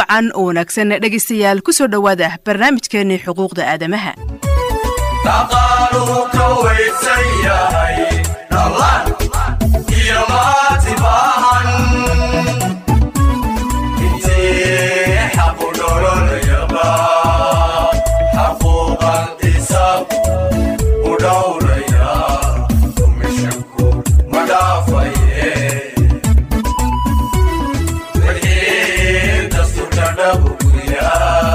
wacan oo wanaagsan dhegaystayaal ku soo dhowaada barnaamijkeennii xuquuqda aadamaha dhaqaaluhu ka weysan yahay dhallaan iyo maati baahan intii xaqu dholonayaba xaquuqan isaab u dhowraya dumishanku ma dhaafaye wixii dastuurka dhabuguya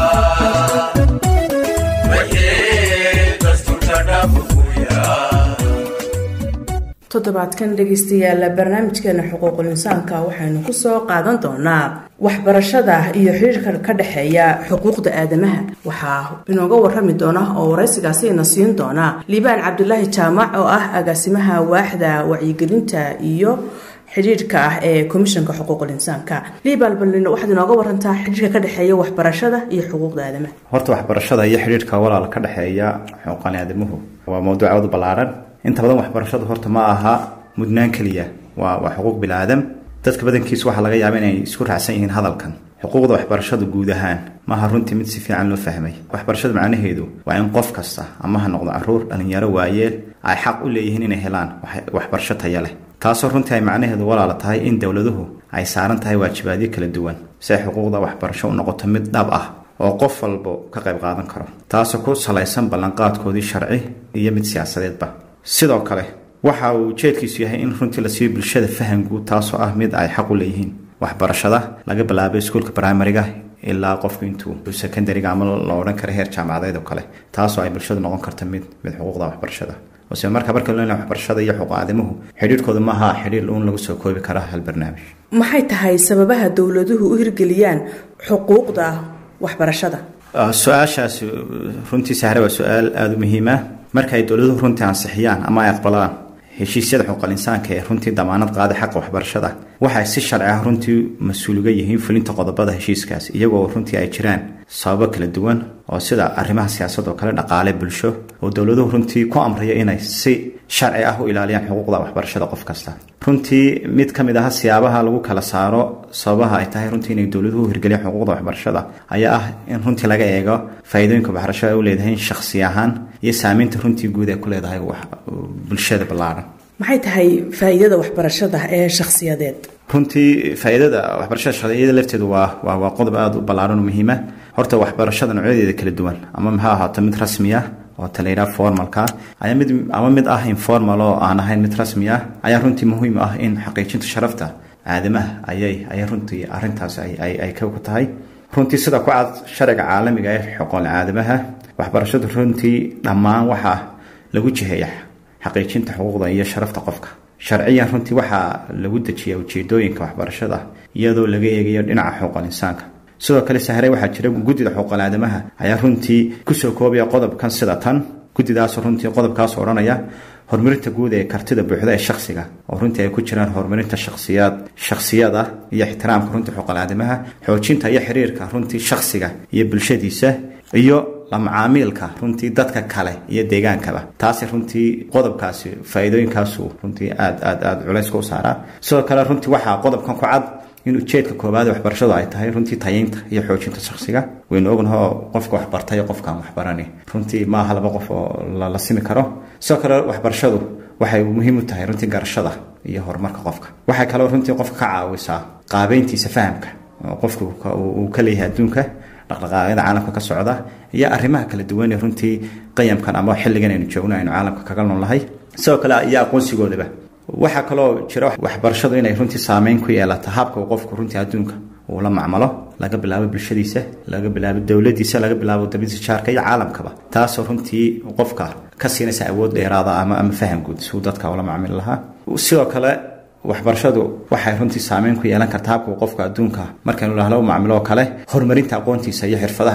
toddobaadkan dhegaystayaal barnaamijkeena xuquuqul insaanka waxaynu kusoo qaadan doonaa waxbarashada iyo xiriirka ka dhexeeya xuquuqda aadamaha waxaa inooga warami doona oo waraysigaasina siin doona liibaan cabdulaahi jaamac oo ah agaasimaha waaxda wacyigelinta iyo xidhiirka ah ee komishanka xuquuqul insaanka liibaan balin waxaad inooga warantaa xidhiirka ka dhexeeya waxbarashada iyo xuquuqda aadamaha horta waxbarashada iyo xidhiirka walaal ka dhexeeya xuquuqan aadamuhu waa mawduuc aad u ballaaran inta badan waxbarashadu horta ma aha mudnaan keliya waa waa xuquuq bilaaadam dadka badankiisu waxaa laga yaaba inay isku raacsan yihiin hadalkan xuquuqda waxbarashadu guud ahaan maaha runtii mid si fiican loo fahmay waxbarashada macnaheedu waa in qof kasta ama ha noqdo caruur dhalinyaro waayeel ay xaq u leeyihiin inay helaan waxbarasho taya leh taasoo runtii ay macnaheedu walaala tahay in dowladuhu ay saaran tahay waajibaadyo kala duwan si ay xuquuqda waxbarasho u noqoto mid dhab ah oo qof walbo ka qayb qaadan karo taasoo ku salaysan ballanqaadkoodii sharci iyo mid siyaasadeedba sidoo kale waxa uu ujeedkiisu yahay in runtii la siiyo bulshada faham guud taasoo ah mid ay xaq u leeyihiin waxbarashada laga bilaabo iskuulka brimariga ilaa qofku intuu secondariga ama la odhan kara heer jaamacadeed oo kale taasoo ay bulshadu noqon karta mid mid xuquuqda waxbarashada ose marka marka loo waxbarashada iyo xuquuq aadamuhu xidhiirhkooda maaha xidhiir uun lagu soo koobi kara hal barnaamij maxay tahay sababaha dowladuhu u hirgeliyaan xuquuqda waxbarashada su-aashaasi runtii sahre waa su-aal aada u muhiima marka ay dowladuhu runtii ansixiyaan ama ay aqbalaan heshiisyada xuquuqal insaanka ee runtii damaanad qaaday xaqa waxbarashada waxay si sharci ah runtii mas-uuliga yihiin fulinta qodobada heshiiskaas iyagoo runtii ay jiraan sababo kala duwan oo sida arrimaha siyaasad oo kale dhaqaale bulsho oo dowladuhu runtii ku amraya inay si sharci ah u ilaaliyaan xuquuqda waxbarashada qof kasta runtii mid ka mid ah siyaabaha lagu kala saaro sababaha ay tahay runtii inay dowladuhu hirgeliyaan xuquuqda waxbarashada ayaa ah in runtii laga eego faa'iidooyinka waxbarashada u leedahay shakhsi ahaan iyo saameynta runtii guud ay ku leedahay bulshada ballaaran maxay tahay faa'iidada waxbarashada ee shakhsiyadeed runtii faa'iidada waxbarashada shakhsiyada lafteedu waa waa waa qodob aada u ballaaran oo muhiima horta waxbarashada noocyadeeda kala duwan ama maxaa ahaato mid rasmi ah oo talayraa formalka ayaa mid ama mid ah informal oo aan ahayn mid rasmi ah ayaa runtii muhiim ah in xaqiijinta sharafta aadamaha ayay ayay runtii arrintaas ay ay ka ku tahay runtii sida ku cad sharciga caalamiga ee xuquuqul aadamaha waxbarashadu runtii dhammaan waxaa lagu jiheeya xaqiijinta xuquuqda iyo sharafta qofka sharciyan runtii waxaa lagu dejiyaa ujeedooyinka waxbarashada iyadoo laga eegayo dhinaca xuquuqal insaanka sidoo kale sahre waxaa jira guddida xuquuqal aadamaha ayaa runtii kusoo koobaya qodobkan sida tan guddidaas runtii qodobkaas odhanaya horumarinta guud ee kartida buuxda ee shakhsiga oo runtii ay ku jiraan horumarinta shakhsiyaad shakhsiyada iyo ixtiraamka runtii xuquuqal aadamaha xoojinta iyo xiriirka runtii shakhsiga iyo bulshadiisa iyo la macaamiilka runtii dadka kale iyo deegaankaba taasi runtii qodobkaasi faa-iidooyinkaasu runtii aad aad aada culayska u saaraa sidoo kale runtii waxaa qodobkan ku cad in ujeedka koowaad ee waxbarashadu ay tahay runtii tayeynta iyo xoojinta shakhsiga waynu ognaho qofka waxbartay qofkaan waxbarani runtii maaha laba qof oo la simi karo sidoo kale waxbarashadu waxay muhiim u tahay runtii garashada iyo horumarka qofka waxay kaloo runtii qofka ka caawisaa qaabeyntiisa fahamka oo qofka uu ka leeyahay adduunka dhaqdhaqaaqyada caalamka ka socda iyo arrimaha kala duwan ee runtii qayamkan ama xilligan aynu joogno aynu caalamka kaga noolnahay sidoo kale iyo aqoonsigoodaba waxaa kaloo jira waxbarashadu inay runtii saameyn ku yeelata habka uu qofku runtii adduunka uu la macmalo laga bilaabo bulshadiisa laga bilaabo dowladiisa laga bilaabo dabadiisa jaarka iyo caalamkaba taasoo runtii qofka ka siinaysa awood dheeraada ama ama faham guud si uu dadka ula macmili lahaa sidoo kale waxbarashadu waxay runtii saameyn ku yeelan karta habka uu qofka adduunka markaynu lahlo macmilo oo kale horumarinta aqoontiisa iyo xirfadaha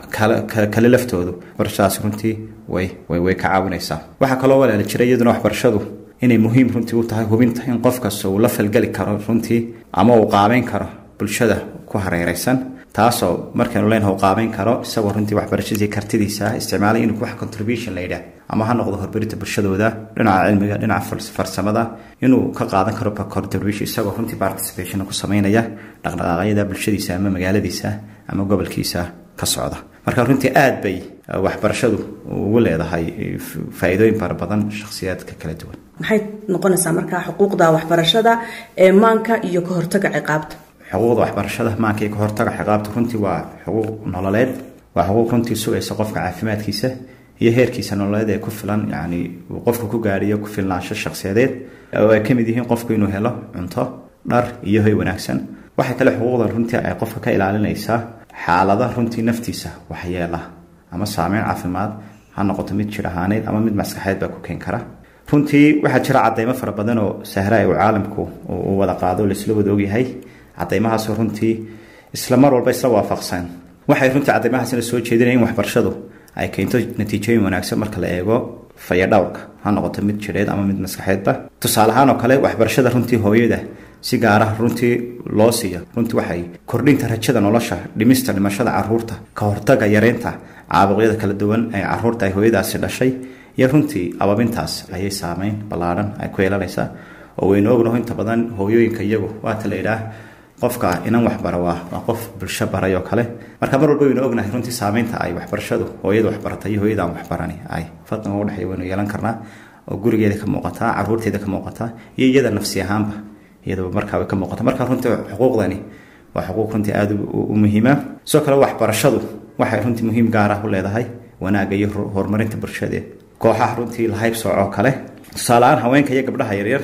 kale laftoodu waxbarashadaas runtii way way ka caawinaysaa waxaa kaloo walaala jira iyaduna waxbarashadu inay muhiim runtii u tahay hubinta in qof kasta uu la falgeli karo runtii ama uu qaabeyn karo bulshada ku hareereysan taasoo markaynu leenaha u qaabeyn karo isagoo runtii waxbarashadii kartidiisa isticmaalay inuu wax contribution la yidhaah ama ha noqdo horumarinta bulshadooda dhinaca cilmiga dhinaca farsamada inuu ka qaadan karo contribution isagoo runtii participation ku sameynaya dhaqdhaqaaqyada bulshadiisa ama magaaladiisa ama gobolkiisa ka socda marka runtii aad bay waxbarashadu ugu leedahay faa-iidooyin fara badan shakhsiyaadka kala duwan maxay noqonaysaa markaa xuquuqda waxbarashada ee maanka iyo ka hortaga ciqaabta xuquuqda waxbarashada maanka iyo ka hortaga ciqaabta runtii waa xuquuq nololeed waa xuquuq runtii sugaysa qofka caafimaadkiisa iyo heerkiisa nololeed ee ku filan yani uu qofku ku gaadhiyo ku filnaansho shakhsiyadeed oo ay ka mid yihiin qofku inuu helo cunto dhar iyo hoy wanaagsan waxay kale xuquuqdan runtii ay qofka ka ilaalinaysaa xaalada runtii naftiisa waxyeela ama saameyn caafimaad ha noqoto mid jir ahaaneed ama mid maskaxeed baa ku keen kara runtii waxaa jira cadeymo fara badan oo sahraa uu caalamku uu wada qaado laisla wada ogyahay cadeymahaasoo runtii isla mar walba isla waafaqsan waxay runtii cadeymahaasina soo jeedinaya in waxbarashadu ay keento natiijooyin wanaagsan marka la eego fayadhowrka ha noqoto mid jireed ama mid maskaxeedba tusaale ahaan oo kale waxbarashada runtii hooyada si gaaraha runtii loo siiya runtii waxay kordhinta rajada nolosha dhimista dhimashada caruurta ka hortaga yareynta caabuqyada kala duwan ee caruurta ay hooyadaasi dhashay iyo runtii ababintaas ayay saameyn ballaadhan ay ku yeelanaysaa oo waynu ognaho inta badan hooyooyinka iyagu waata la idhaah qofka inan waxbara waa waa qof bulsho baray oo kale marka mar walba waynu ognahay runtii saameynta ay waxbarashadu hooyada waxbaratay iyo hooyada aan waxbarani ay fadniga udhexeeya waynu yeelan karnaa oo gurigeeda ka muuqataa caruurteeda ka muuqataa iyo iyada nafsi ahaanba iyadaba markaa way ka muuqata marka runtii xuquuqdani waa xuquuq runtii aada u muhiima sidoo kale waxbarashadu waxay runtii muhiim gaar ah u leedahay wanaagga iyo horumarinta bulshadeed kooxaha runtii lahayb soocoo kale tusaale-aan haweenka iyo gabdhaha yaryar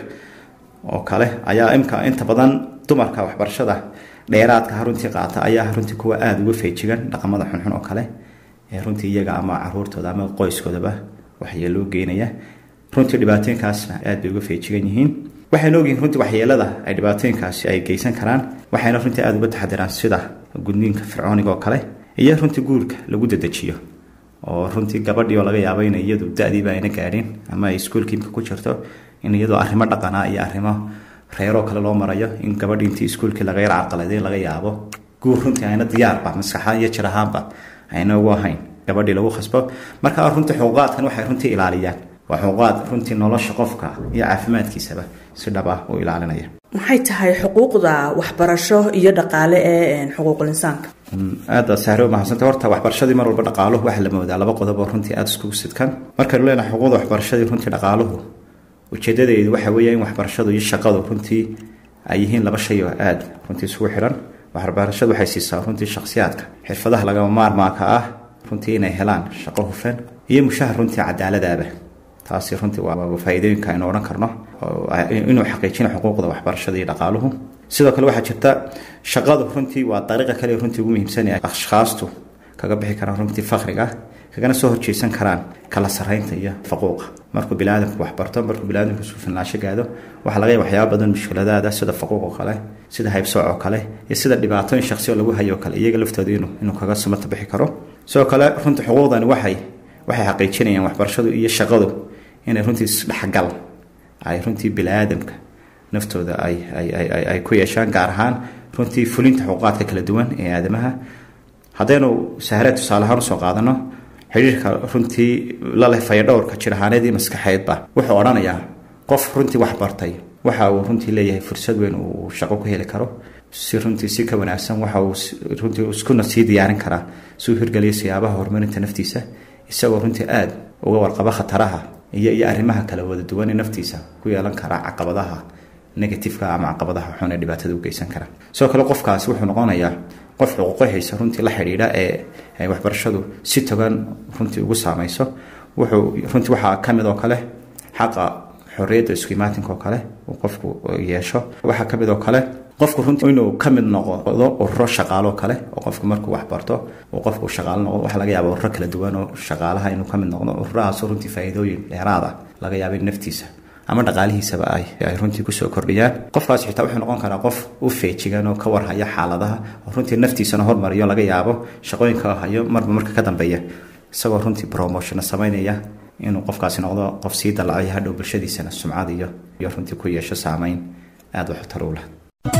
oo kale ayaa imka inta badan dumarka waxbarashada dheeraadka runtii qaata ayaa runtii kuwa aada uga feejigan dhaqamada xunxun oo kale ee runtii iyaga ama caruurtooda ama qoyskoodaba waxyeeloo geynaya runtii dhibaatooyinkaasna aad bay uga feejigan yihiin waxaynu ogyihiin runtii waxyeelada ay dhibaatooyinkaasi ay geysan karaan waxayna runtii aada uga taxadiraan sida gudniinka fircooniga oo kale iyo runtii guurka lagu dedejiyo oo runtii gabadhii oo laga yaabo inay iyadu da-diiba ayna gaadhin ama ay iskuolkiimka ku jirto in iyadoo arrimo dhaqanaa iyo arrimo reeroo kale loo marayo in gabadhii intii iskuolkii laga yar carqaladay laga yaabo guur runtii ayna diyaarba maskaxaan iyo jir ahaanba ayna ugu ahayn gabadhii lagu khasbo marka runtii xuquuqaadkan waxay runtii ilaaliyaan waa xuquuqaad runtii nolosha qofka iyo caafimaadkiisaba si dhab ah u ilaalinaya maxay tahay xuquuqda waxbarasho iyo dhaqaale ee xuquuqul insaanka aada sahre u mahadsanta horta waxbarashadii mar walba dhaqaaluhu waxaa la moodaa laba qodob oo runtii aada iskugu sidkan markaynu leenahay xuquuqda waxbarashadii runtii dhaqaaluhu ujeedadeedu waxa weeya in waxbarashadu iyo shaqadu runtii ay yihiin laba shay oo aada runtii isugu xiran waxbarashadu waxay siisaa runtii shakhsiyaadka xirfadaha lagama maarmaaka ah runtii inay helaan shaqo hufan iyo mushahar runtii cadaaladaaba taasi runtii waa faa-iidooyinka aynu odhan karno inuu xaqiijina xuquuqda waxbarashada iyo dhaqaaluhu sidoo kale waxaa jirta shaqadu runtii waa dariiqa kale runtii ugu muhiimsan ee ashkhaastu kaga bixi karaan runtii fakriga kagana soo horjeesan karaan kala sarreynta iyo faquuqa markuu biniaadamku waxbarto markuu biniaadamku isku filnaansho gaado waxaa laga yaaba waxyaaba badan mushkiladaada sida faquuq oo kale sida haybsooc oo kale iyo sida dhibaatooyin shaksi oo lagu hayo oo kale iyaga laftooda inuu inuu kaga sumata bixi karo sidoo kale runtii xuquuqdani waxay waxay xaqiijinayaan waxbarashadu iyo shaqadu inay runtii isdhexgal ay runtii biniaadamka naftooda ay ay ku yeeshaan gaar ahaan runtii fulinta xuquuqaadka kala duwan ee aadamaha haddaynu sahre tusaale ahaan usoo qaadano xidhiirka runtii laleh fayadhowrka jir ahaaneed iyo maskaxeedba wuxuu odhanayaa qof runtii wax bartay waxa uu runtii leeyahay fursad weyn uu shaqo ku heli karo si runtii si ka wanaagsan waxa uu runtii iskuna sii diyaarin karaa si uu hirgeliyo siyaabaha horumarinta naftiisa isagoo runtii aada uga warqaba khataraha iyo iyo arrimaha kala wada duwan ee naftiisa ku yeelan karaa caqabadaha negatifeka ama caqabadaha xun ee dhibaatada u geysan kara sidoo kale qofkaasi wuxuu noqonayaa qof xuquuqahaysa runtii la xidhiidha ee ay waxbarashadu si togan runtii ugu saameyso wuxuu runtii waxaa ka mid oo kale xaqa xorriyadda isku imaatinka oo kale uu qofku yeesho waxaa ka mid oo kale qofku runtii inuu ka mid noqdo ururo shaqaalo kale oo qofku markuu waxbarto uu qofku shaqaalo noqdo waxaa laga yaaba ururo kala duwan oo shaqaalaha inuu ka mid noqdo ururahaasoo runtii faa'iidooyin dheeraad ah laga yaaba in naftiisa ama dhaqaalihiisaba ay ay runtii kusoo kordhiyaan qofkaas xitaa wuxuu noqon karaa qof u feejigan oo ka warhaya xaaladaha oo runtii naftiisana hormariyo laga yaabo shaqooyinka hayo marba marka ka dambeeya isagoo runtii promotiona samaynaya inuu qofkaasi noqdo qof sii dalacaya hadhow bulshadiisana sumcad iyo iyo runtii ku yeesho saameyn aada wax tar u leh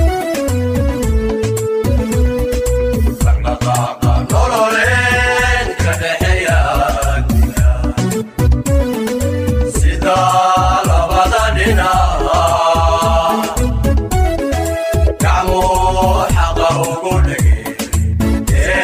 dhaqdhaqaaqa nololeed ka dhexeeya sida labada dhinac gacmuu xaqa ugu dhigay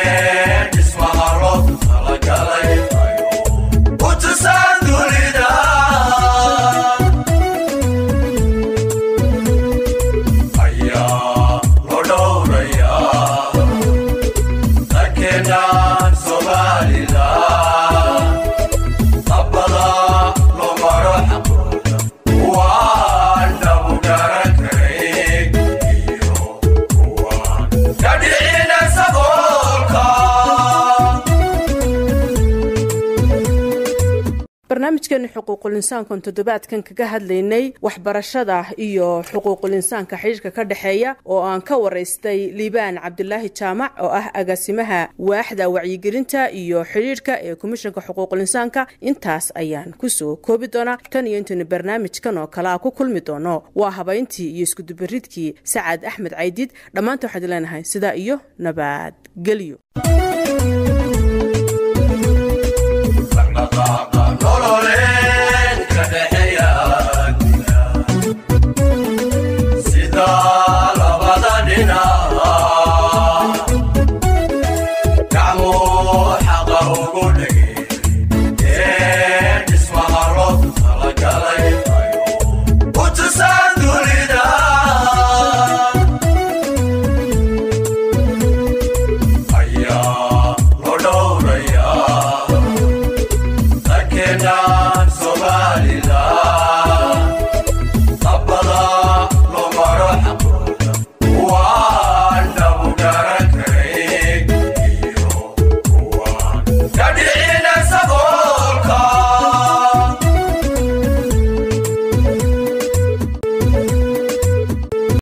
barnaamijkeeni xuquuqul insaankan toddobaadkan kaga hadlaynay waxbarashada iyo xuquuqul insaanka xidhiirka ka dhexeeya oo aan ka waraystay liibaan cabdilaahi jaamac oo ah agaasimaha waaxda wacyigelinta iyo xidhiirhka ee komishanka xuquuqul insaanka intaas ayaan kusoo koobi doonaa tan iyo intaynu barnaamijkan oo kale a ku kulmi doono waa habayntii iyo iskudubaridkii sacaad axmed caydiid dhammaanta waxaad leenahay sidaa iyo nabadgelyo dhaqdhaqaaqa